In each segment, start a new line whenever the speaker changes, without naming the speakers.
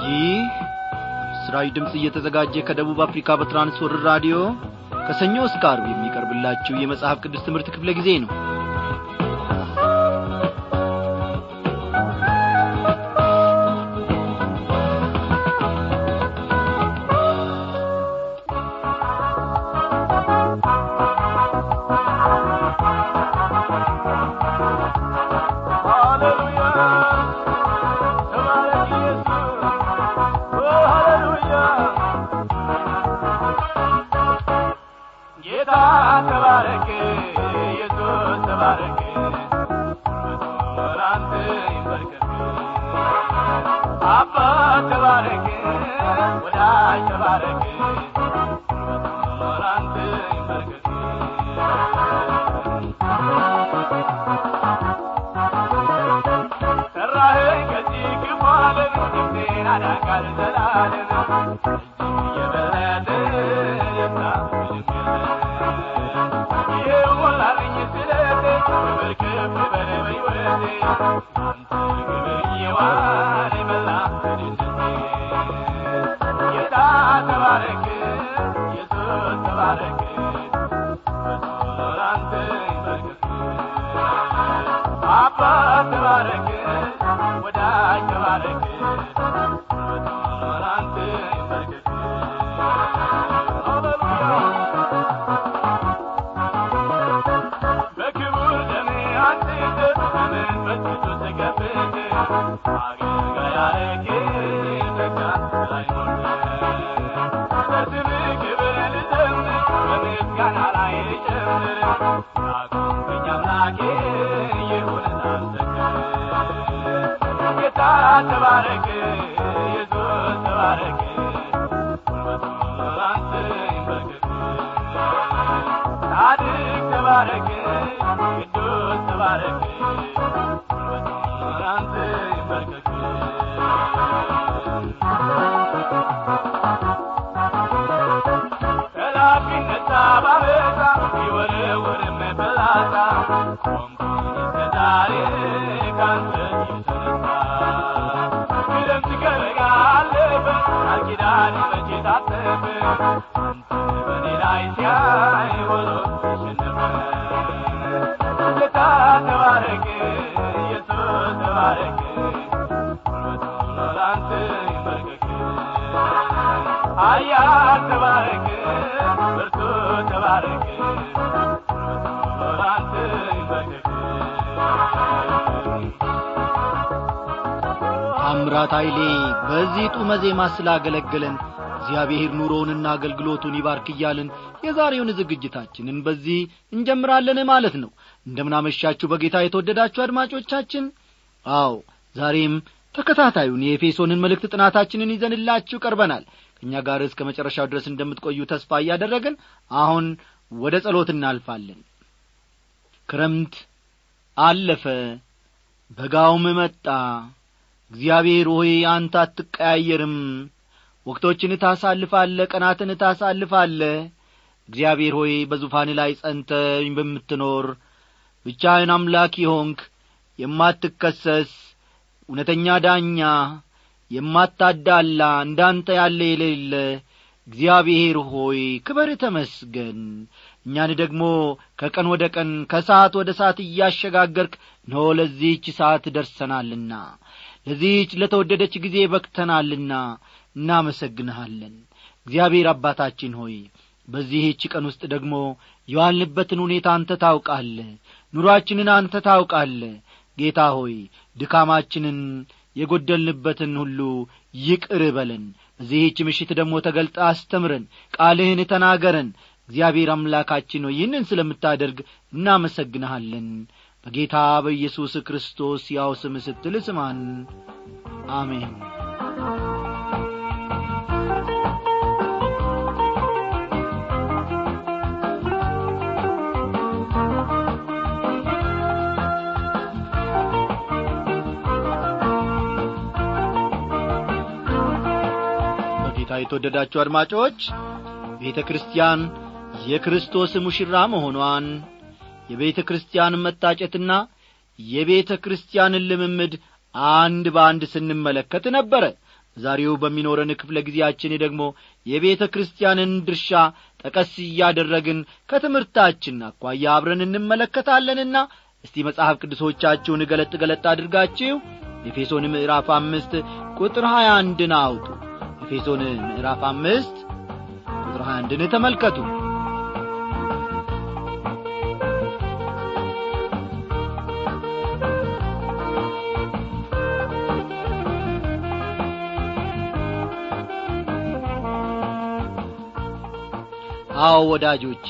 ይህ ምስራዊ ድምፅ እየተዘጋጀ ከደቡብ አፍሪካ በትራንስወርር ራዲዮ ከሰኞ እስከ አርብ የሚቀርብላችሁ የመጽሐፍ ቅዱስ ትምህርት ክፍለ ጊዜ ነው
ጌታ ተባረክ ኢየሱስ ተባረክ ላንተ ይንበርከክ አባ ተባረክ ወዳጅ ተባረክ ላንተ ይንበርከክ ሰራኸኝ ከዚህ ክፉ ዓለም ነፍሴን አዳንካል ዘላለም እጅግ የበለጠ ደስታ ይኸው ሞላልኝ ስለቴ ክብር ከፍ በል በሕይወቴ አንተ ክብር እየዋለ መላ ደስቴ ጌታ ተባረክ ኢየሱስ ተባረክ አንተ ይመልከት አባ ተባረክ ወዳጅ ተባረክ አንተ ይመልከት በክቡር ደሜ አንጽተ በመንፈስ ቅዱስ ተቀብተ አገልጋይ አረግህ ጸጋ ላይ ሞልተህ ለስምህ ክብር ልዘምር በምስጋና ላይ ልጨምር ያቆምከኝ አምላኬ ይሁን ላመሰግን ጌታ ተባረክ ኢየሱስ ተባረክ ጉልበቱ ላንተ ይንበርከክ ጻድቅ ተባረክ ቅዱስ ተባረክ ጉልበቱ ላንተ ይንበርከክ ጠላት ቢነሳ ባበዛ ቢወረወርም ፍላጻ ቆምኩኝ እስከ ዛሬ ካንተ የተነሳ ክረምት ከበጋ አለፈ ቃል ኪዳን መቼ ታጠፈ አንተ በኔ ላይ ሲያይ ሆኖ ተሸነፈ ጌታ ተባረክ ኢየሱስ ተባረክ ጉልበቱ ላንተ ይንበርከክ ኃያል ተባረክ ብርቱ ተባረክ ጉልበቱ ላንተ ይንበርከክ
ታምራት ኃይሌ በዚህ ጡመ ዜማ ስላገለገለን እግዚአብሔር ኑሮውንና አገልግሎቱን ይባርክ እያልን የዛሬውን ዝግጅታችንን በዚህ እንጀምራለን ማለት ነው እንደምናመሻችሁ በጌታ የተወደዳችሁ አድማጮቻችን አዎ ዛሬም ተከታታዩን የኤፌሶንን መልእክት ጥናታችንን ይዘንላችሁ ቀርበናል ከእኛ ጋር እስከ መጨረሻው ድረስ እንደምትቆዩ ተስፋ እያደረግን አሁን ወደ ጸሎት እናልፋለን ክረምት አለፈ በጋውም መጣ እግዚአብሔር ሆይ አንተ አትቀያየርም ወቅቶችን ታሳልፋለ ቀናትን ታሳልፋለ እግዚአብሔር ሆይ በዙፋን ላይ ጸንተ በምትኖር ብቻህን አምላክ የሆንክ የማትከሰስ እውነተኛ ዳኛ የማታዳላ እንዳንተ ያለ የሌለ እግዚአብሔር ሆይ ክበር ተመስገን እኛን ደግሞ ከቀን ወደ ቀን ከሰዓት ወደ ሰዓት እያሸጋገርክ ኖ ለዚህች ሰዓት ደርሰናልና ለዚህች ለተወደደች ጊዜ በክተናልና እናመሰግንሃለን እግዚአብሔር አባታችን ሆይ በዚህች ቀን ውስጥ ደግሞ የዋልንበትን ሁኔታ አንተ ታውቃለ ኑሮአችንን አንተ ታውቃለ ጌታ ሆይ ድካማችንን የጐደልንበትን ሁሉ ይቅር በለን በዚህች ምሽት ደግሞ ተገልጠ አስተምረን ቃልህን ተናገረን እግዚአብሔር አምላካችን ሆይ ይህንን ስለምታደርግ እናመሰግንሃለን በጌታ በኢየሱስ ክርስቶስ ያው ስም ስትል ስማን አሜን በጌታ የተወደዳችሁ አድማጮች ቤተ ክርስቲያን የክርስቶስ ሙሽራ መሆኗን የቤተ ክርስቲያን መታጨትና የቤተ ክርስቲያንን ልምምድ አንድ በአንድ ስንመለከት ነበረ ዛሬው በሚኖረን ክፍለ ጊዜያችን ደግሞ የቤተ ክርስቲያንን ድርሻ ጠቀስ እያደረግን ከትምህርታችን አኳያ አብረን እንመለከታለንና እስቲ መጽሐፍ ቅዱሶቻችሁን ገለጥ ገለጥ አድርጋችሁ ኤፌሶን ምዕራፍ አምስት ቁጥር ሀያ አንድን አውጡ ኤፌሶን ምዕራፍ አምስት ቁጥር ሀያ አንድን ተመልከቱ አዎ ወዳጆቼ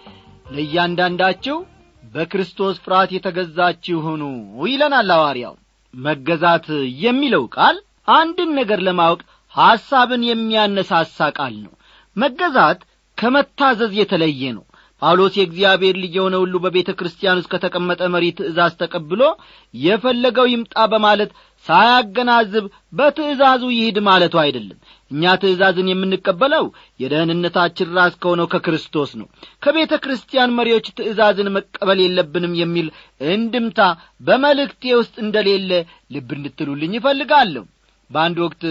ለእያንዳንዳችሁ በክርስቶስ ፍርሃት የተገዛችሁ ሁኑ ይለናል ሐዋርያው መገዛት የሚለው ቃል አንድን ነገር ለማወቅ ሐሳብን የሚያነሳሳ ቃል ነው መገዛት ከመታዘዝ የተለየ ነው ጳውሎስ የእግዚአብሔር ልጅ የሆነ ሁሉ በቤተ ክርስቲያን ውስጥ ከተቀመጠ መሪ ትእዛዝ ተቀብሎ የፈለገው ይምጣ በማለት ሳያገናዝብ በትእዛዙ ይሂድ ማለቱ አይደለም እኛ ትእዛዝን የምንቀበለው የደህንነታችን ራስ ከሆነው ከክርስቶስ ነው ከቤተ ክርስቲያን መሪዎች ትእዛዝን መቀበል የለብንም የሚል እንድምታ በመልእክቴ ውስጥ እንደሌለ ልብ እንድትሉልኝ ይፈልጋለሁ በአንድ ወቅት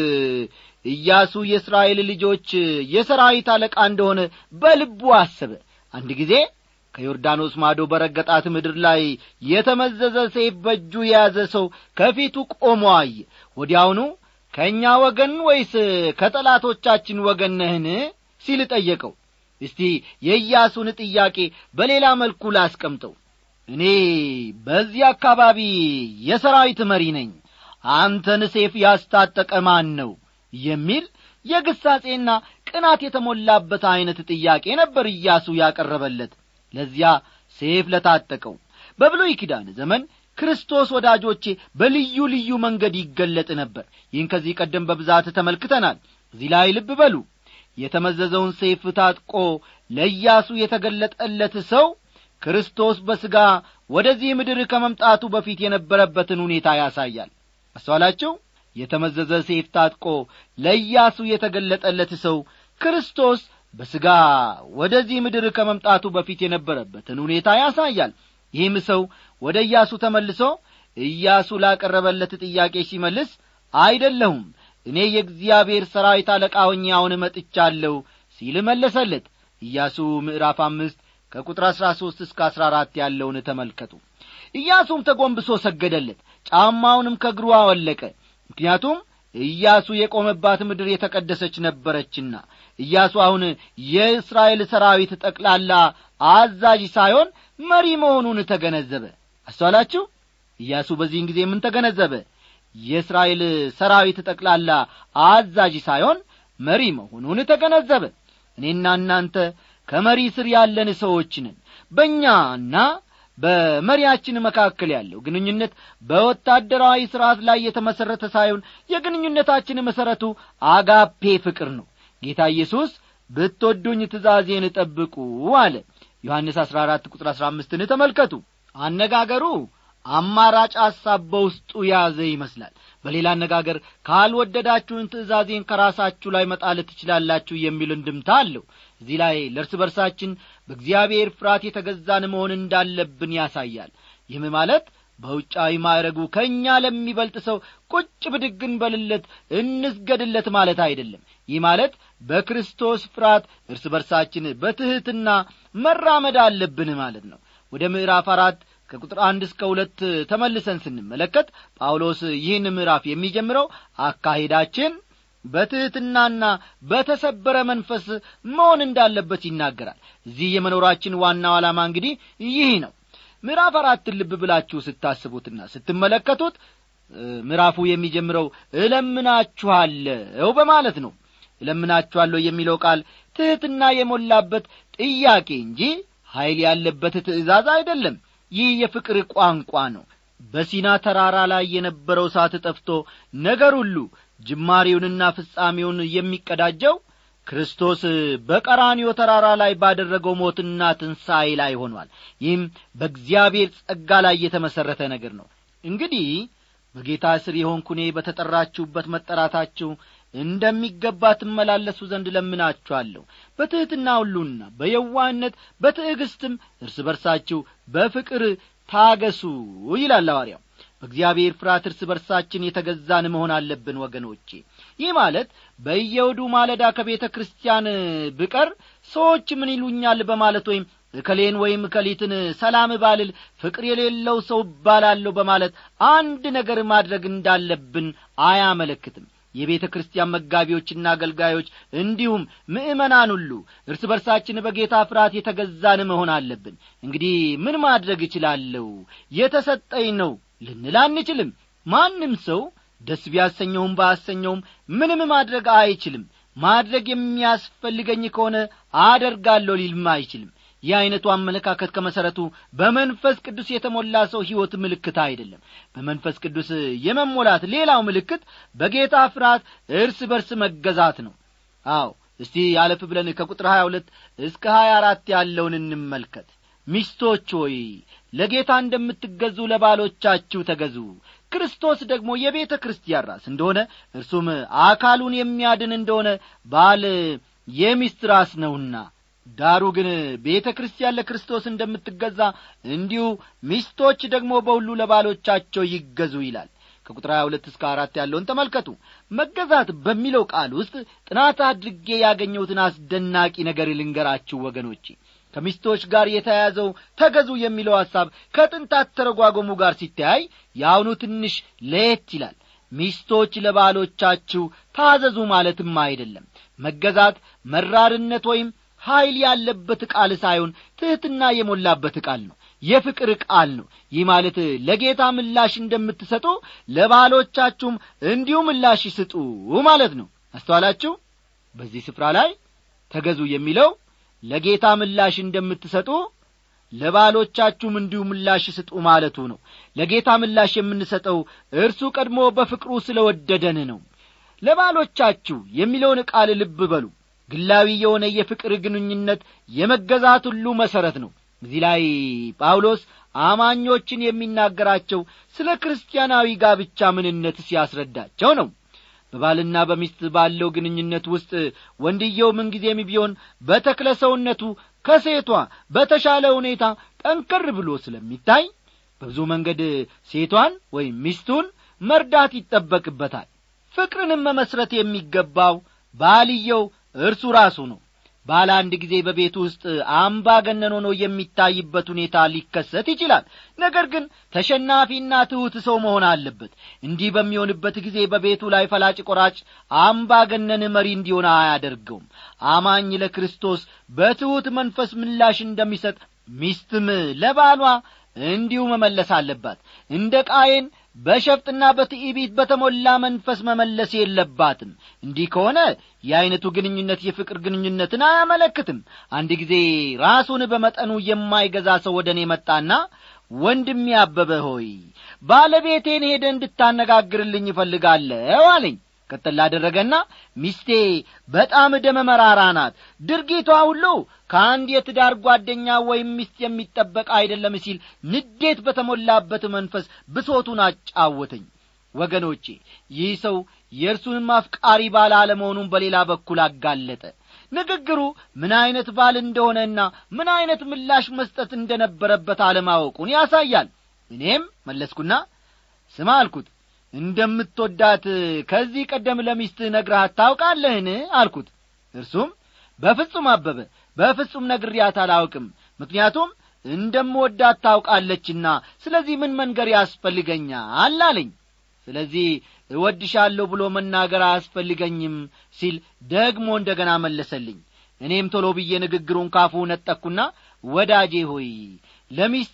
ኢያሱ የእስራኤል ልጆች የሰራዊት አለቃ እንደሆነ በልቡ አሰበ አንድ ጊዜ ከዮርዳኖስ ማዶ በረገጣት ምድር ላይ የተመዘዘ ሰይፍ በእጁ የያዘ ሰው ከፊቱ ቆሞ አየ ወዲያውኑ ከእኛ ወገን ወይስ ከጠላቶቻችን ወገን ነህን ሲል ጠየቀው እስቲ የኢያሱን ጥያቄ በሌላ መልኩ ላስቀምጠው እኔ በዚህ አካባቢ የሰራዊት መሪ ነኝ አንተን ሴፍ ያስታጠቀ ማን ነው የሚል የግሳጼና ቅናት የተሞላበት ዐይነት ጥያቄ ነበር ኢያሱ ያቀረበለት ለዚያ ሴፍ ለታጠቀው በብሉይ ኪዳን ዘመን ክርስቶስ ወዳጆቼ በልዩ ልዩ መንገድ ይገለጥ ነበር ይህን ከዚህ ቀደም በብዛት ተመልክተናል እዚህ ላይ ልብ በሉ የተመዘዘውን ሴፍ ታጥቆ ለኢያሱ የተገለጠለት ሰው ክርስቶስ በሥጋ ወደዚህ ምድር ከመምጣቱ በፊት የነበረበትን ሁኔታ ያሳያል አስተዋላችሁ የተመዘዘ ሴፍ ታጥቆ ለኢያሱ የተገለጠለት ሰው ክርስቶስ በሥጋ ወደዚህ ምድር ከመምጣቱ በፊት የነበረበትን ሁኔታ ያሳያል ይህም ሰው ወደ ኢያሱ ተመልሶ ኢያሱ ላቀረበለት ጥያቄ ሲመልስ አይደለሁም እኔ የእግዚአብሔር ሰራዊት አለቃ ሆኜ አሁን መጥቻለሁ ሲል መለሰለት ኢያሱ ምዕራፍ አምስት ከቁጥር አሥራ ሦስት እስከ አሥራ አራት ያለውን ተመልከቱ ኢያሱም ተጐንብሶ ሰገደለት ጫማውንም ከእግሩ አወለቀ ምክንያቱም ኢያሱ የቆመባት ምድር የተቀደሰች ነበረችና ኢያሱ አሁን የእስራኤል ሰራዊት ጠቅላላ አዛዥ ሳይሆን መሪ መሆኑን ተገነዘበ አስተዋላችሁ ኢያሱ በዚህን ጊዜ ምን ተገነዘበ የእስራኤል ሰራዊት ጠቅላላ አዛዥ ሳይሆን መሪ መሆኑን ተገነዘበ እኔና እናንተ ከመሪ ስር ያለን ሰዎች ነን በእኛና በመሪያችን መካከል ያለው ግንኙነት በወታደራዊ ሥርዓት ላይ የተመሠረተ ሳይሆን የግንኙነታችን መሠረቱ አጋፔ ፍቅር ነው ጌታ ኢየሱስ ብትወዱኝ ትእዛዜን ጠብቁ አለ ዮሐንስ አሥራ አራት ቁጥር አሥራ አምስትን ተመልከቱ አነጋገሩ አማራጭ ሐሳብ በውስጡ የያዘ ይመስላል በሌላ አነጋገር ካልወደዳችሁን ትእዛዜን ከራሳችሁ ላይ መጣል ትችላላችሁ የሚል እንድምታ አለው እዚህ ላይ ለእርስ በርሳችን በእግዚአብሔር ፍርሃት የተገዛን መሆን እንዳለብን ያሳያል ይህም ማለት በውጫዊ ማዕረጉ ከእኛ ለሚበልጥ ሰው ቁጭ ብድግን በልለት እንስገድለት ማለት አይደለም ይህ ማለት በክርስቶስ ፍርሃት እርስ በርሳችን በትሕትና መራመድ አለብን ማለት ነው ወደ ምዕራፍ አራት ከቁጥር አንድ እስከ ሁለት ተመልሰን ስንመለከት ጳውሎስ ይህን ምዕራፍ የሚጀምረው አካሄዳችን በትሕትናና በተሰበረ መንፈስ መሆን እንዳለበት ይናገራል እዚህ የመኖራችን ዋናው ዓላማ እንግዲህ ይህ ነው ምዕራፍ አራትን ልብ ብላችሁ ስታስቡትና ስትመለከቱት ምዕራፉ የሚጀምረው እለምናችኋለሁ በማለት ነው እለምናችኋለሁ የሚለው ቃል ትሕትና የሞላበት ጥያቄ እንጂ ኀይል ያለበት ትእዛዝ አይደለም ይህ የፍቅር ቋንቋ ነው በሲና ተራራ ላይ የነበረው እሳት ጠፍቶ ነገር ሁሉ ጅማሬውንና ፍጻሜውን የሚቀዳጀው ክርስቶስ በቀራንዮ ተራራ ላይ ባደረገው ሞትና ትንሣኤ ላይ ሆኗል ይህም በእግዚአብሔር ጸጋ ላይ የተመሠረተ ነገር ነው እንግዲህ በጌታ ስር የሆንኩኔ በተጠራችሁበት መጠራታችሁ እንደሚገባ ትመላለሱ ዘንድ ለምናችኋለሁ በትሕትና ሁሉና በየዋህነት በትዕግስትም እርስ በርሳችሁ በፍቅር ታገሱ ይላል ሐዋርያው በእግዚአብሔር ፍርሃት እርስ በርሳችን የተገዛን መሆን አለብን ወገኖቼ ይህ ማለት በየውዱ ማለዳ ከቤተ ክርስቲያን ብቀር ሰዎች ምን ይሉኛል በማለት ወይም እከሌን ወይም እከሊትን ሰላም ባልል ፍቅር የሌለው ሰው እባላለሁ በማለት አንድ ነገር ማድረግ እንዳለብን አያመለክትም የቤተ ክርስቲያን መጋቢዎችና አገልጋዮች እንዲሁም ምእመናን ሁሉ እርስ በርሳችን በጌታ ፍርሃት የተገዛን መሆን አለብን እንግዲህ ምን ማድረግ እችላለሁ የተሰጠኝ ነው ልንል አንችልም ማንም ሰው ደስ ቢያሰኘውም ባያሰኘውም ምንም ማድረግ አይችልም ማድረግ የሚያስፈልገኝ ከሆነ አደርጋለሁ ሊልም አይችልም ይህ ዐይነቱ አመለካከት ከመሠረቱ በመንፈስ ቅዱስ የተሞላ ሰው ሕይወት ምልክት አይደለም በመንፈስ ቅዱስ የመሞላት ሌላው ምልክት በጌታ ፍርሃት እርስ በርስ መገዛት ነው አዎ እስቲ አለፍ ብለን ከቁጥር ሀያ ሁለት እስከ ሀያ አራት ያለውን እንመልከት ሚስቶች ሆይ ለጌታ እንደምትገዙ ለባሎቻችሁ ተገዙ ክርስቶስ ደግሞ የቤተ ክርስቲያን ራስ እንደሆነ እርሱም አካሉን የሚያድን እንደሆነ ባል የሚስት ራስ ነውና ዳሩ ግን ቤተ ክርስቲያን ለክርስቶስ እንደምትገዛ እንዲሁ ሚስቶች ደግሞ በሁሉ ለባሎቻቸው ይገዙ ይላል ከቁጥር 22 እስከ አራት ያለውን ተመልከቱ መገዛት በሚለው ቃል ውስጥ ጥናት አድርጌ ያገኘሁትን አስደናቂ ነገር ልንገራችሁ ወገኖቼ ከሚስቶች ጋር የተያያዘው ተገዙ የሚለው ሐሳብ ከጥንታት ተረጓጎሙ ጋር ሲተያይ የአሁኑ ትንሽ ለየት ይላል ሚስቶች ለባሎቻችሁ ታዘዙ ማለትም አይደለም መገዛት መራርነት ወይም ኀይል ያለበት ቃል ሳይሆን ትሕትና የሞላበት ቃል ነው የፍቅር ቃል ነው ይህ ማለት ለጌታ ምላሽ እንደምትሰጡ ለባሎቻችሁም እንዲሁ ምላሽ ስጡ ማለት ነው አስተዋላችሁ በዚህ ስፍራ ላይ ተገዙ የሚለው ለጌታ ምላሽ እንደምትሰጡ ለባሎቻችሁም እንዲሁ ምላሽ ስጡ ማለቱ ነው ለጌታ ምላሽ የምንሰጠው እርሱ ቀድሞ በፍቅሩ ስለ ወደደን ነው ለባሎቻችሁ የሚለውን ቃል ልብ በሉ ግላዊ የሆነ የፍቅር ግንኙነት የመገዛት ሁሉ መሠረት ነው እዚህ ላይ ጳውሎስ አማኞችን የሚናገራቸው ስለ ክርስቲያናዊ ጋብቻ ምንነት ሲያስረዳቸው ነው በባልና በሚስት ባለው ግንኙነት ውስጥ ወንድየው ምንጊዜም ቢሆን በተክለ ሰውነቱ ከሴቷ በተሻለ ሁኔታ ጠንከር ብሎ ስለሚታይ በብዙ መንገድ ሴቷን ወይም ሚስቱን መርዳት ይጠበቅበታል ፍቅርንም መመስረት የሚገባው ባልየው እርሱ ራሱ ነው ባለ አንድ ጊዜ በቤቱ ውስጥ አምባገነን ሆኖ የሚታይበት ሁኔታ ሊከሰት ይችላል ነገር ግን ተሸናፊና ትሑት ሰው መሆን አለበት እንዲህ በሚሆንበት ጊዜ በቤቱ ላይ ፈላጭ ቆራጭ አምባገነን መሪ እንዲሆን አያደርገውም አማኝ ለክርስቶስ በትሑት መንፈስ ምላሽ እንደሚሰጥ ሚስትም ለባሏ እንዲሁ መመለስ አለባት እንደ ቃየን በሸፍጥና በትዕቢት በተሞላ መንፈስ መመለስ የለባትም እንዲህ ከሆነ የዐይነቱ ግንኙነት የፍቅር ግንኙነትን አያመለክትም አንድ ጊዜ ራሱን በመጠኑ የማይገዛ ሰው ወደ እኔ መጣና ወንድም ያበበ ሆይ ባለቤቴን ሄደ እንድታነጋግርልኝ ይፈልጋለሁ አለኝ ቀጥል ላደረገና ሚስቴ በጣም ደመ መራራ ናት ድርጊቷ ሁሉ ከአንድ የትዳር ጓደኛ ወይም ሚስት የሚጠበቅ አይደለም ሲል ንዴት በተሞላበት መንፈስ ብሶቱን አጫወተኝ ወገኖቼ ይህ ሰው የእርሱንም አፍቃሪ ባል አለመሆኑን በሌላ በኩል አጋለጠ ንግግሩ ምን ዐይነት ባል እንደሆነና ምን ዐይነት ምላሽ መስጠት እንደነበረበት አለማወቁን ያሳያል እኔም መለስኩና ስማ አልኩት እንደምትወዳት ከዚህ ቀደም ለሚስት ነግረሃት ታውቃለህን አልኩት እርሱም በፍጹም አበበ በፍጹም ነግሪያት አላውቅም ምክንያቱም እንደምወዳት ታውቃለችና ስለዚህ ምን መንገር ያስፈልገኛል አለኝ ስለዚህ እወድሻለሁ ብሎ መናገር አያስፈልገኝም ሲል ደግሞ እንደ ገና መለሰልኝ እኔም ቶሎ ብዬ ንግግሩን ካፉ ነጠቅኩና ወዳጄ ሆይ ለሚስት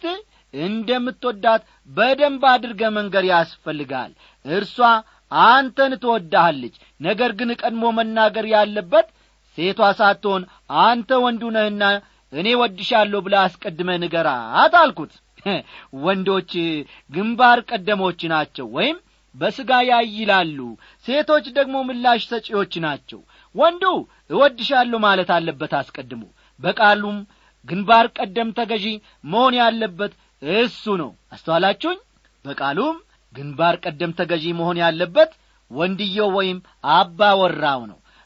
እንደምትወዳት በደንብ አድርገ መንገር ያስፈልጋል እርሷ አንተን ትወዳሃለች ነገር ግን ቀድሞ መናገር ያለበት ሴቷ ሳትሆን አንተ ወንዱ ነህና እኔ ወድሻለሁ ብለ አስቀድመ ንገራት አልኩት ወንዶች ግንባር ቀደሞች ናቸው ወይም በሥጋ ያይላሉ ሴቶች ደግሞ ምላሽ ሰጪዎች ናቸው ወንዱ እወድሻለሁ ማለት አለበት አስቀድሞ በቃሉም ግንባር ቀደም ተገዢ መሆን ያለበት እሱ ነው አስተዋላችሁኝ በቃሉም ግንባር ቀደም ተገዢ መሆን ያለበት ወንድየው ወይም አባ ወራው ነው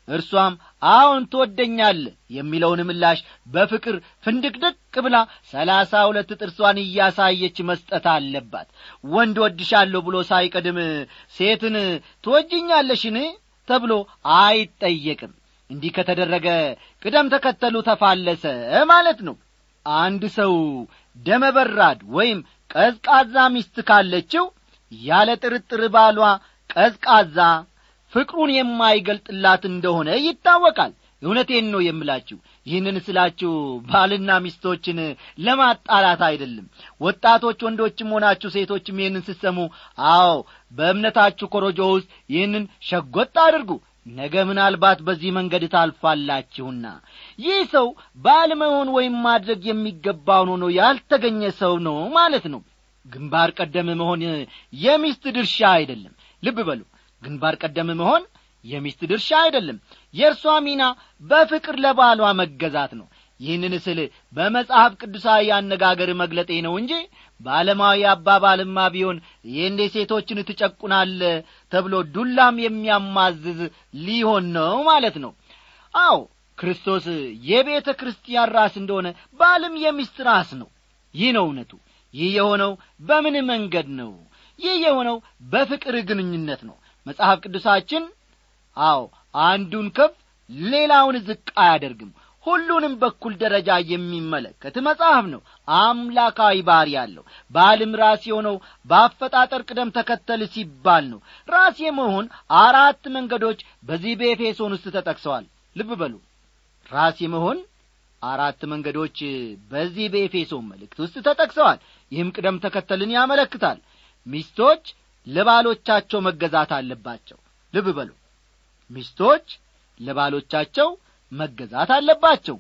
እርሷም አዎን ትወደኛለህ የሚለውን ምላሽ በፍቅር ፍንድቅድቅ ብላ ሰላሳ ሁለት ጥርሷን እያሳየች መስጠት አለባት ወንድ ወድሻለሁ ብሎ ሳይቀድም ሴትን ትወጅኛለሽን ተብሎ አይጠየቅም እንዲህ ከተደረገ ቅደም ተከተሉ ተፋለሰ ማለት ነው አንድ ሰው ደመበራድ ወይም ቀዝቃዛ ሚስት ካለችው ያለ ጥርጥር ባሏ ቀዝቃዛ ፍቅሩን የማይገልጥላት እንደሆነ ይታወቃል እውነቴን ነው የምላችሁ ይህንን ስላችሁ ባልና ሚስቶችን ለማጣላት አይደለም ወጣቶች ወንዶችም ሆናችሁ ሴቶችም ይህንን ስሰሙ አዎ በእምነታችሁ ኮረጆ ውስጥ ይህንን ሸጐጥ አድርጉ ነገ ምናልባት በዚህ መንገድ ታልፋላችሁና ይህ ሰው ባለመሆን ወይም ማድረግ የሚገባውን ሆኖ ያልተገኘ ሰው ነው ማለት ነው ግንባር ቀደም መሆን የሚስት ድርሻ አይደለም ልብ በሉ ግንባር ቀደም መሆን የሚስት ድርሻ አይደለም የእርሷ ሚና በፍቅር ለባሏ መገዛት ነው ይህንን ስል በመጽሐፍ ቅዱሳዊ አነጋገር መግለጤ ነው እንጂ በዓለማዊ አባባልማ ቢሆን ይህንዴ ሴቶችን ትጨቁናለ ተብሎ ዱላም የሚያማዝዝ ሊሆን ነው ማለት ነው አዎ ክርስቶስ የቤተ ክርስቲያን ራስ እንደሆነ ባልም የሚስት ራስ ነው ይህ ነው እውነቱ ይህ የሆነው በምን መንገድ ነው ይህ የሆነው በፍቅር ግንኙነት ነው መጽሐፍ ቅዱሳችን አዎ አንዱን ከፍ ሌላውን ዝቅ አያደርግም ሁሉንም በኩል ደረጃ የሚመለከት መጽሐፍ ነው አምላካዊ ባሪ ያለው ባልም ራስ የሆነው በአፈጣጠር ቅደም ተከተል ሲባል ነው ራስ የመሆን አራት መንገዶች በዚህ በኤፌሶን ውስጥ ተጠቅሰዋል ልብ በሉ ራስ የመሆን አራት መንገዶች በዚህ በኤፌሶን መልእክት ውስጥ ተጠቅሰዋል ይህም ቅደም ተከተልን ያመለክታል ሚስቶች ለባሎቻቸው መገዛት አለባቸው ልብ በሉ ሚስቶች ለባሎቻቸው መገዛት አለባቸው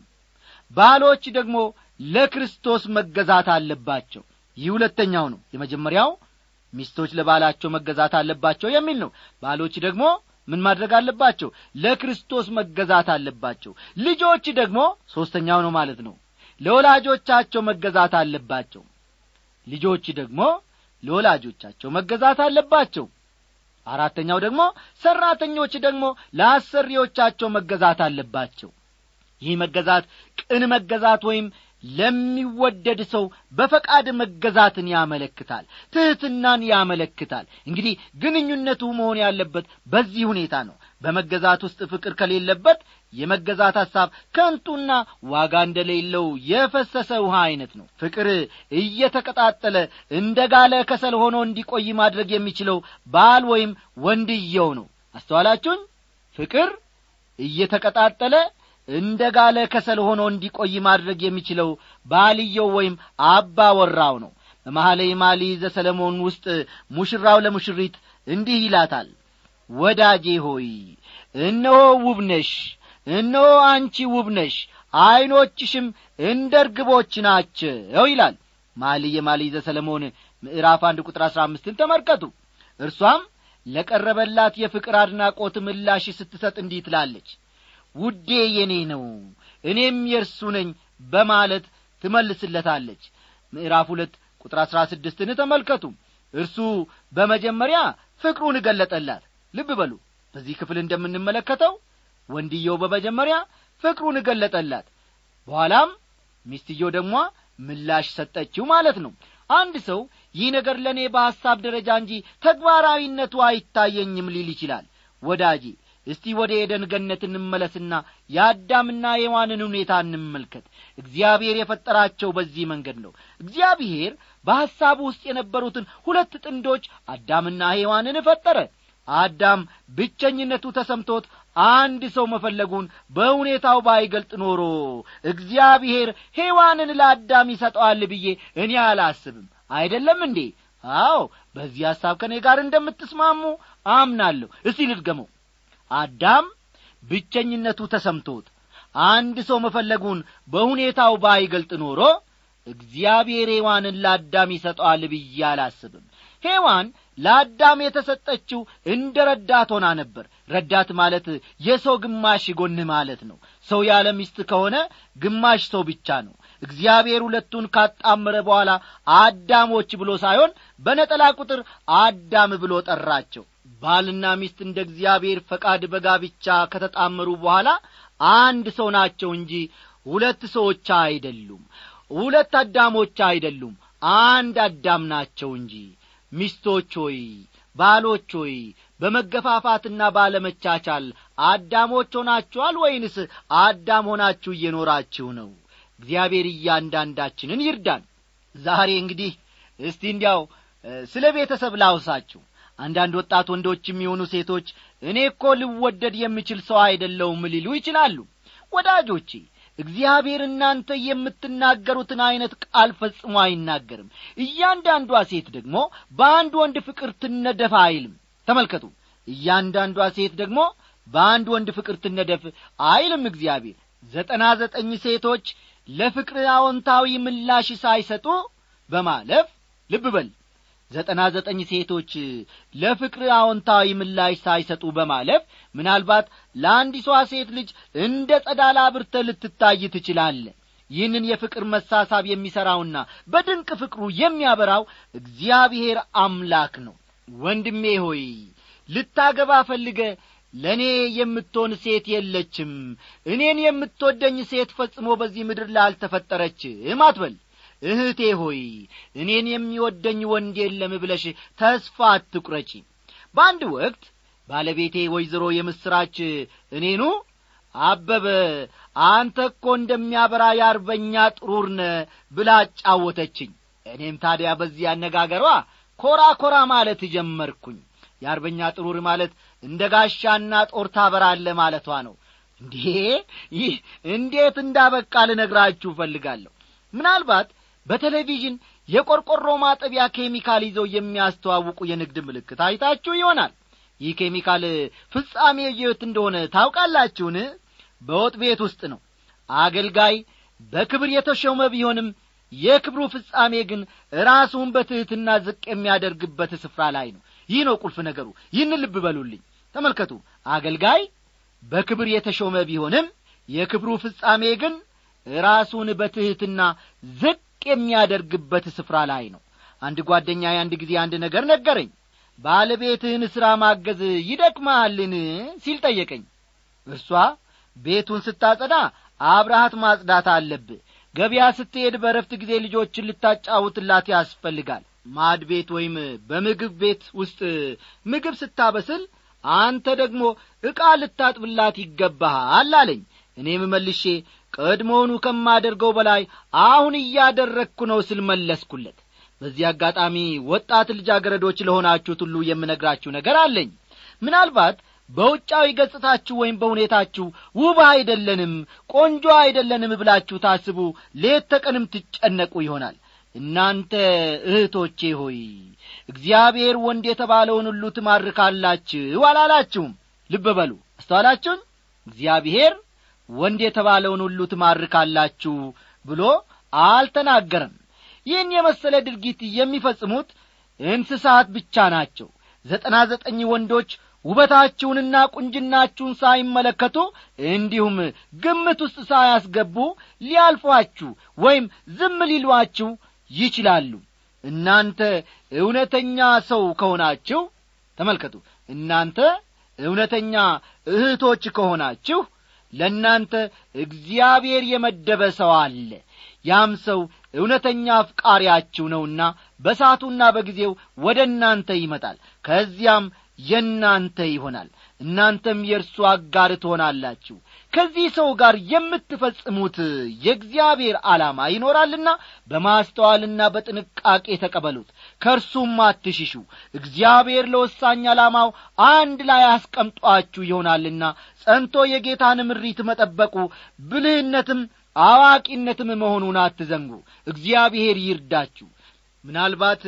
ባሎች ደግሞ ለክርስቶስ መገዛት አለባቸው ይህ ሁለተኛው ነው የመጀመሪያው ሚስቶች ለባላቸው መገዛት አለባቸው የሚል ነው ባሎች ደግሞ ምን ማድረግ አለባቸው ለክርስቶስ መገዛት አለባቸው ልጆች ደግሞ ሦስተኛው ነው ማለት ነው ለወላጆቻቸው መገዛት አለባቸው ልጆች ደግሞ ለወላጆቻቸው መገዛት አለባቸው አራተኛው ደግሞ ሠራተኞች ደግሞ ለአሰሪዎቻቸው መገዛት አለባቸው ይህ መገዛት ቅን መገዛት ወይም ለሚወደድ ሰው በፈቃድ መገዛትን ያመለክታል ትሕትናን ያመለክታል እንግዲህ ግንኙነቱ መሆን ያለበት በዚህ ሁኔታ ነው በመገዛት ውስጥ ፍቅር ከሌለበት የመገዛት ሐሳብ ከንቱና ዋጋ እንደሌለው የፈሰሰ ውሃ ዐይነት ነው ፍቅር እየተቀጣጠለ እንደ ጋለ ከሰል ሆኖ እንዲቆይ ማድረግ የሚችለው ባል ወይም ወንድየው ነው አስተዋላችሁኝ ፍቅር እየተቀጣጠለ እንደ ጋለ ከሰል ሆኖ እንዲቆይ ማድረግ የሚችለው ባልየው ወይም አባ ወራው ነው በመሐለይ ማሊ ዘሰለሞን ውስጥ ሙሽራው ለሙሽሪት እንዲህ ይላታል ወዳጄ ሆይ እነሆ ውብነሽ እነሆ አንቺ ውብነሽ ዐይኖችሽም እንደ ርግቦች ናቸው ይላል ማሊ የማሊ ዘሰለሞን ምዕራፍ አንድ ቁጥር አሥራ አምስትን ተመልከቱ እርሷም ለቀረበላት የፍቅር አድናቆት ምላሽ ስትሰጥ እንዲህ ትላለች ውዴ የኔ ነው እኔም የእርሱ ነኝ በማለት ትመልስለታለች ምዕራፍ ሁለት ቁጥር አሥራ ስድስትን ተመልከቱ እርሱ በመጀመሪያ ፍቅሩን እገለጠላት ልብ በሉ በዚህ ክፍል እንደምንመለከተው ወንድየው በመጀመሪያ ፍቅሩን እገለጠላት በኋላም ሚስትየው ደግሞ ምላሽ ሰጠችው ማለት ነው አንድ ሰው ይህ ነገር ለእኔ በሐሳብ ደረጃ እንጂ ተግባራዊነቱ አይታየኝም ሊል ይችላል ወዳጄ እስቲ ወደ ኤደን ገነት እንመለስና የአዳምና የዋንን ሁኔታ እንመልከት እግዚአብሔር የፈጠራቸው በዚህ መንገድ ነው እግዚአብሔር በሐሳቡ ውስጥ የነበሩትን ሁለት ጥንዶች አዳምና ሔዋንን ፈጠረ አዳም ብቸኝነቱ ተሰምቶት አንድ ሰው መፈለጉን በሁኔታው ባይገልጥ ኖሮ እግዚአብሔር ሔዋንን ለአዳም ይሰጠዋል ብዬ እኔ አላስብም አይደለም እንዴ አዎ በዚህ ሐሳብ ከእኔ ጋር እንደምትስማሙ አምናለሁ እስቲ ልድገመው አዳም ብቸኝነቱ ተሰምቶት አንድ ሰው መፈለጉን በሁኔታው ባይገልጥ ኖሮ እግዚአብሔር ሔዋንን ለአዳም ይሰጠዋል ብዬ አላስብም ሔዋን ለአዳም የተሰጠችው እንደ ረዳት ሆና ነበር ረዳት ማለት የሰው ግማሽ ጎን ማለት ነው ሰው ያለ ሚስት ከሆነ ግማሽ ሰው ብቻ ነው እግዚአብሔር ሁለቱን ካጣመረ በኋላ አዳሞች ብሎ ሳይሆን በነጠላ ቁጥር አዳም ብሎ ጠራቸው ባልና ሚስት እንደ እግዚአብሔር ፈቃድ በጋብቻ ከተጣመሩ በኋላ አንድ ሰው ናቸው እንጂ ሁለት ሰዎች አይደሉም ሁለት አዳሞች አይደሉም አንድ አዳም ናቸው እንጂ ሚስቶች ሆይ ባሎች ሆይ በመገፋፋትና ባለመቻቻል አዳሞች ሆናችኋል ወይንስ አዳም ሆናችሁ እየኖራችሁ ነው እግዚአብሔር እያንዳንዳችንን ይርዳን ዛሬ እንግዲህ እስቲ እንዲያው ስለ ቤተሰብ ላውሳችሁ አንዳንድ ወጣት ወንዶች የሚሆኑ ሴቶች እኔ እኮ ልወደድ የምችል ሰው አይደለውም ሊሉ ይችላሉ ወዳጆቼ እግዚአብሔር እናንተ የምትናገሩትን ዐይነት ቃል ፈጽሞ አይናገርም እያንዳንዷ ሴት ደግሞ በአንድ ወንድ ፍቅር ትነደፍ አይልም ተመልከቱ እያንዳንዷ ሴት ደግሞ በአንድ ወንድ ፍቅር ትነደፍ አይልም እግዚአብሔር ዘጠና ዘጠኝ ሴቶች ለፍቅር አዎንታዊ ምላሽ ሳይሰጡ በማለፍ ልብ በል ዘጠና ዘጠኝ ሴቶች ለፍቅር አዎንታዊ ምላሽ ሳይሰጡ በማለፍ ምናልባት ለአንዲሷ ሴት ልጅ እንደ ጸዳላ ብርተ ልትታይ ትችላለ ይህንን የፍቅር መሳሳብ የሚሠራውና በድንቅ ፍቅሩ የሚያበራው እግዚአብሔር አምላክ ነው ወንድሜ ሆይ ልታገባ ፈልገ ለእኔ የምትሆን ሴት የለችም እኔን የምትወደኝ ሴት ፈጽሞ በዚህ ምድር ላይ አልተፈጠረችም አትበል እህቴ ሆይ እኔን የሚወደኝ ወንድ የለም ብለሽ ተስፋ አትቁረጪ በአንድ ወቅት ባለቤቴ ወይዘሮ የምስራች እኔኑ አበበ አንተ እኮ እንደሚያበራ የአርበኛ ጥሩር ነ ብላ አጫወተችኝ እኔም ታዲያ በዚህ አነጋገሯ ኮራ ኮራ ማለት ጀመርኩኝ የአርበኛ ጥሩር ማለት እንደ ጋሻና ጦር ታበራለ ማለቷ ነው እንዴ ይህ እንዴት እንዳበቃ ልነግራችሁ እፈልጋለሁ ምናልባት በቴሌቪዥን የቆርቆሮ ማጠቢያ ኬሚካል ይዘው የሚያስተዋውቁ የንግድ ምልክት አይታችሁ ይሆናል ይህ ኬሚካል ፍጻሜ የት እንደሆነ ታውቃላችሁን በወጥ ቤት ውስጥ ነው አገልጋይ በክብር የተሾመ ቢሆንም የክብሩ ፍጻሜ ግን ራሱን በትሕትና ዝቅ የሚያደርግበት ስፍራ ላይ ነው ይህ ነው ቁልፍ ነገሩ ይህን ልብ በሉልኝ ተመልከቱ አገልጋይ በክብር የተሾመ ቢሆንም የክብሩ ፍጻሜ ግን ራሱን በትሕትና ዝቅ የሚያደርግበት ስፍራ ላይ ነው አንድ ጓደኛ አንድ ጊዜ አንድ ነገር ነገረኝ ባለቤትህን ሥራ ማገዝ ይደክመሃልን ሲል ጠየቀኝ እርሷ ቤቱን ስታጸዳ አብረሃት ማጽዳት አለብህ ገበያ ስትሄድ በረፍት ጊዜ ልጆችን ልታጫውትላት ያስፈልጋል ማድ ቤት ወይም በምግብ ቤት ውስጥ ምግብ ስታበስል አንተ ደግሞ ዕቃ ልታጥብላት ይገባሃል አለኝ እኔም መልሼ ቀድሞውኑ ከማደርገው በላይ አሁን እያደረግኩ ነው ስል መለስኩለት በዚህ አጋጣሚ ወጣት ልጃገረዶች ለሆናችሁት ሁሉ የምነግራችሁ ነገር አለኝ ምናልባት በውጫዊ ገጽታችሁ ወይም በሁኔታችሁ ውብ አይደለንም ቆንጆ አይደለንም ብላችሁ ታስቡ ሌት ተቀንም ትጨነቁ ይሆናል እናንተ እህቶቼ ሆይ እግዚአብሔር ወንድ የተባለውን ሁሉ ትማርካላችሁ አላላችሁም ልብ በሉ አስተዋላችሁን እግዚአብሔር ወንድ የተባለውን ሁሉ ትማርካላችሁ ብሎ አልተናገረም ይህን የመሰለ ድርጊት የሚፈጽሙት እንስሳት ብቻ ናቸው ዘጠና ዘጠኝ ወንዶች ውበታችሁንና ቁንጅናችሁን ሳይመለከቱ እንዲሁም ግምት ውስጥ ሳያስገቡ ሊያልፏችሁ ወይም ዝም ሊሏችሁ ይችላሉ እናንተ እውነተኛ ሰው ከሆናችሁ ተመልከቱ እናንተ እውነተኛ እህቶች ከሆናችሁ ለእናንተ እግዚአብሔር የመደበ ሰው አለ ያም ሰው እውነተኛ አፍቃሪያችሁ ነውና በሳቱና በጊዜው ወደ እናንተ ይመጣል ከዚያም የእናንተ ይሆናል እናንተም የእርሱ አጋር ትሆናላችሁ ከዚህ ሰው ጋር የምትፈጽሙት የእግዚአብሔር ዓላማ ይኖራልና በማስተዋልና በጥንቃቄ ተቀበሉት ከእርሱም አትሽሹ እግዚአብሔር ለወሳኝ ዓላማው አንድ ላይ አስቀምጧችሁ ይሆናልና ጸንቶ የጌታን ምሪት መጠበቁ ብልህነትም አዋቂነትም መሆኑን አትዘንጉ እግዚአብሔር ይርዳችሁ ምናልባት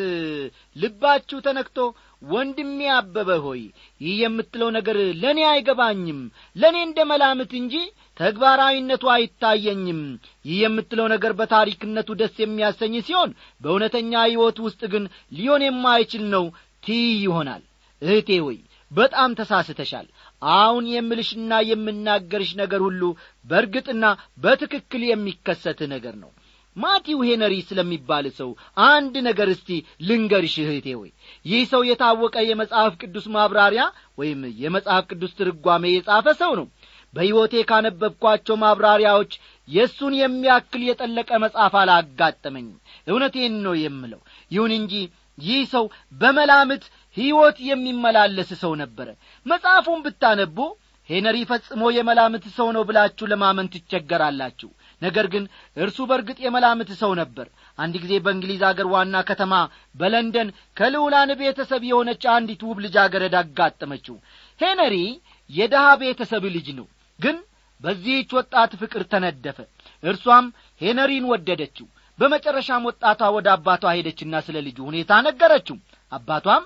ልባችሁ ተነክቶ ወንድሜ አበበ ሆይ ይህ የምትለው ነገር ለእኔ አይገባኝም ለእኔ እንደ መላምት እንጂ ተግባራዊነቱ አይታየኝም ይህ የምትለው ነገር በታሪክነቱ ደስ የሚያሰኝ ሲሆን በእውነተኛ ሕይወት ውስጥ ግን ሊሆን የማይችል ነው ትይ ይሆናል እህቴ ሆይ በጣም ተሳስተሻል አሁን የምልሽና የምናገርሽ ነገር ሁሉ በእርግጥና በትክክል የሚከሰት ነገር ነው ማቲው ሄነሪ ስለሚባል ሰው አንድ ነገር እስቲ ልንገርሽ እህቴ ሆይ ይህ ሰው የታወቀ የመጽሐፍ ቅዱስ ማብራሪያ ወይም የመጽሐፍ ቅዱስ ትርጓሜ የጻፈ ሰው ነው በሕይወቴ ካነበብኳቸው ማብራሪያዎች የእሱን የሚያክል የጠለቀ መጽሐፍ አላጋጠመኝም እውነቴን ነው የምለው ይሁን እንጂ ይህ ሰው በመላምት ሕይወት የሚመላለስ ሰው ነበረ መጽሐፉን ብታነቡ ሄነሪ ፈጽሞ የመላምት ሰው ነው ብላችሁ ለማመን ትቸገራላችሁ ነገር ግን እርሱ በርግጥ የመላምት ሰው ነበር አንድ ጊዜ በእንግሊዝ አገር ዋና ከተማ በለንደን ከልዑላን ቤተሰብ የሆነች አንዲት ውብ ልጃገረድ አጋጠመችው ሄነሪ የድሃ ቤተሰብ ልጅ ነው ግን በዚህች ወጣት ፍቅር ተነደፈ እርሷም ሄነሪን ወደደችው በመጨረሻም ወጣቷ ወደ አባቷ ሄደችና ስለ ልጁ ሁኔታ ነገረችው አባቷም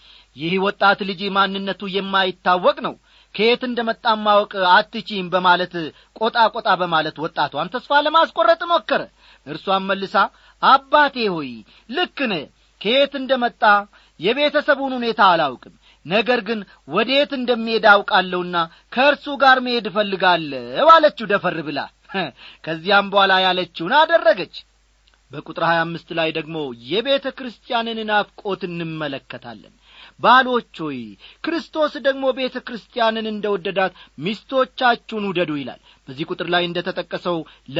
ይህ ወጣት ልጅ ማንነቱ የማይታወቅ ነው ከየት እንደ መጣም ማወቅ አትቺም በማለት ቆጣ ቆጣ በማለት ወጣቷን ተስፋ ለማስቆረጥ ሞከረ እርሷን መልሳ አባቴ ሆይ ልክ ነ ከየት እንደ መጣ የቤተሰቡን ሁኔታ አላውቅም ነገር ግን ወዴት እንደሚሄድ አውቃለሁና ከእርሱ ጋር መሄድ እፈልጋለሁ አለችው ደፈር ብላ ከዚያም በኋላ ያለችውን አደረገች በቁጥር ሀያ አምስት ላይ ደግሞ የቤተ ክርስቲያንን ናፍቆት እንመለከታለን ባሎች ሆይ ክርስቶስ ደግሞ ቤተ ክርስቲያንን እንደ ወደዳት ሚስቶቻችሁን ውደዱ ይላል በዚህ ቁጥር ላይ እንደ ተጠቀሰው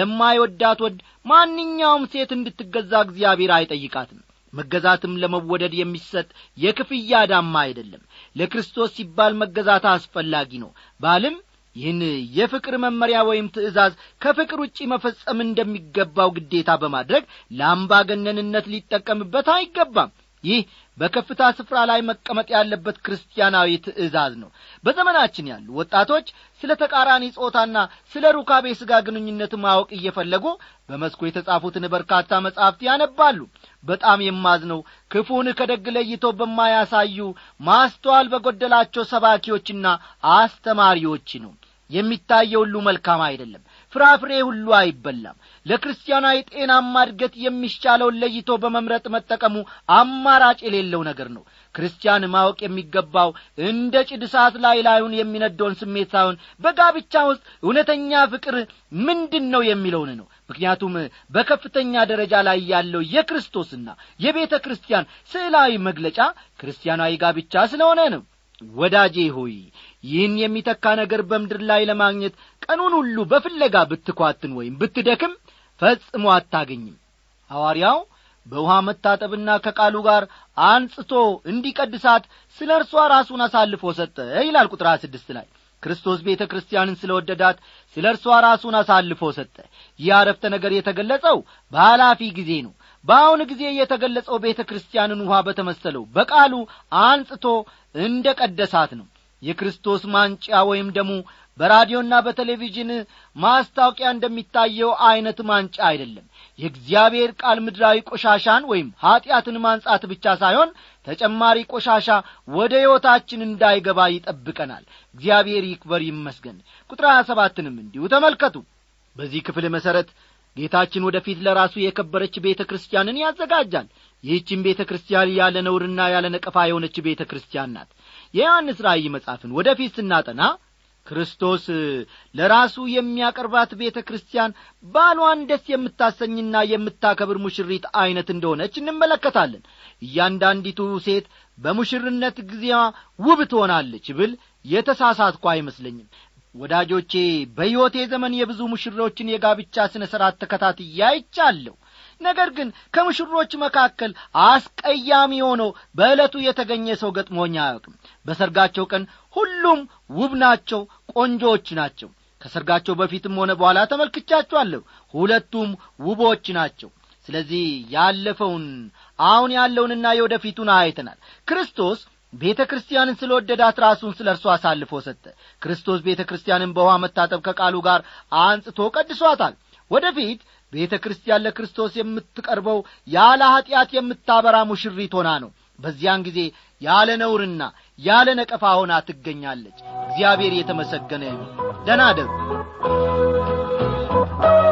ለማይወዳት ወድ ማንኛውም ሴት እንድትገዛ እግዚአብሔር አይጠይቃትም መገዛትም ለመወደድ የሚሰጥ የክፍያ ዳማ አይደለም ለክርስቶስ ሲባል መገዛት አስፈላጊ ነው ባልም ይህን የፍቅር መመሪያ ወይም ትእዛዝ ከፍቅር ውጪ መፈጸም እንደሚገባው ግዴታ በማድረግ ለአምባገነንነት ሊጠቀምበት አይገባም ይህ በከፍታ ስፍራ ላይ መቀመጥ ያለበት ክርስቲያናዊ ትእዛዝ ነው በዘመናችን ያሉ ወጣቶች ስለ ተቃራኒ ጾታና ስለ ሩካቤ ሥጋ ግንኙነት ማወቅ እየፈለጉ በመስኩ የተጻፉትን በርካታ መጻሕፍት ያነባሉ በጣም የማዝነው ክፉን ከደግ ለይተው በማያሳዩ ማስተዋል በጐደላቸው ሰባኪዎችና አስተማሪዎች ነው የሚታየው ሁሉ መልካም አይደለም ፍራፍሬ ሁሉ አይበላም ለክርስቲያናዊ ጤናማ እድገት የሚሻለውን ለይቶ በመምረጥ መጠቀሙ አማራጭ የሌለው ነገር ነው ክርስቲያን ማወቅ የሚገባው እንደ ጭድ እሳት ላይ ላዩን የሚነደውን ስሜት ሳይሆን በጋብቻ ውስጥ እውነተኛ ፍቅር ምንድን ነው የሚለውን ነው ምክንያቱም በከፍተኛ ደረጃ ላይ ያለው የክርስቶስና የቤተ ክርስቲያን ስዕላዊ መግለጫ ክርስቲያናዊ ጋብቻ ስለሆነ ነው ወዳጄ ሆይ ይህን የሚተካ ነገር በምድር ላይ ለማግኘት ቀኑን ሁሉ በፍለጋ ብትኳትን ወይም ብትደክም ፈጽሞ አታገኝም ሐዋርያው በውሃ መታጠብና ከቃሉ ጋር አንጽቶ እንዲቀድሳት ስለ እርሷ ራሱን አሳልፎ ሰጠ ይላል ቁጥር ስድስት ላይ ክርስቶስ ቤተ ክርስቲያንን ስለ ወደዳት ስለ እርሷ ራሱን አሳልፎ ሰጠ ይህ አረፍተ ነገር የተገለጸው በኃላፊ ጊዜ ነው በአሁን ጊዜ የተገለጸው ቤተ ክርስቲያንን ውሃ በተመሰለው በቃሉ አንጽቶ እንደ ቀደሳት ነው የክርስቶስ ማንጫ ወይም ደሙ በራዲዮና በቴሌቪዥን ማስታወቂያ እንደሚታየው ዐይነት ማንጫ አይደለም የእግዚአብሔር ቃል ምድራዊ ቆሻሻን ወይም ኀጢአትን ማንጻት ብቻ ሳይሆን ተጨማሪ ቆሻሻ ወደ ሕይወታችን እንዳይገባ ይጠብቀናል እግዚአብሔር ይክበር ይመስገን ቁጥር ሀያ ሰባትንም እንዲሁ ተመልከቱ በዚህ ክፍል መሠረት ጌታችን ወደፊት ለራሱ የከበረች ቤተ ክርስቲያንን ያዘጋጃል ይህችን ቤተ ክርስቲያን ያለ ነውርና ያለ ነቀፋ የሆነች ቤተ ክርስቲያን ናት የዮሐንስ ራእይ መጽሐፍን ወደፊት ስናጠና ክርስቶስ ለራሱ የሚያቀርባት ቤተ ክርስቲያን ባሏን ደስ የምታሰኝና የምታከብር ሙሽሪት ዐይነት እንደሆነች እንመለከታለን እያንዳንዲቱ ሴት በሙሽርነት ጊዜዋ ውብ ትሆናለች ብል የተሳሳትኳ አይመስለኝም ወዳጆቼ በሕይወቴ ዘመን የብዙ ሙሽሮችን የጋብቻ ሥነ ሥርዓት ተከታትዬ አይቻለሁ ነገር ግን ከሙሽሮች መካከል አስቀያሚ ሆኖ በዕለቱ የተገኘ ሰው ገጥሞኝ አያውቅም በሰርጋቸው ቀን ሁሉም ውብ ናቸው ቆንጆዎች ናቸው ከሰርጋቸው በፊትም ሆነ በኋላ ተመልክቻቸዋለሁ ሁለቱም ውቦች ናቸው ስለዚህ ያለፈውን አሁን ያለውንና የወደፊቱን አይተናል ክርስቶስ ቤተ ክርስቲያንን ስለ ወደዳት ራሱን ስለ እርሱ አሳልፎ ሰጠ ክርስቶስ ቤተ ክርስቲያንን በውሃ መታጠብ ከቃሉ ጋር አንጽቶ ቀድሷታል ወደፊት ቤተ ክርስቲያን ለክርስቶስ የምትቀርበው ያለ ኀጢአት የምታበራ ሙሽሪት ሆና ነው በዚያን ጊዜ ያለ ነውርና ያለ ነቀፋ ሆና ትገኛለች እግዚአብሔር የተመሰገነ ይሁን ደናደሩ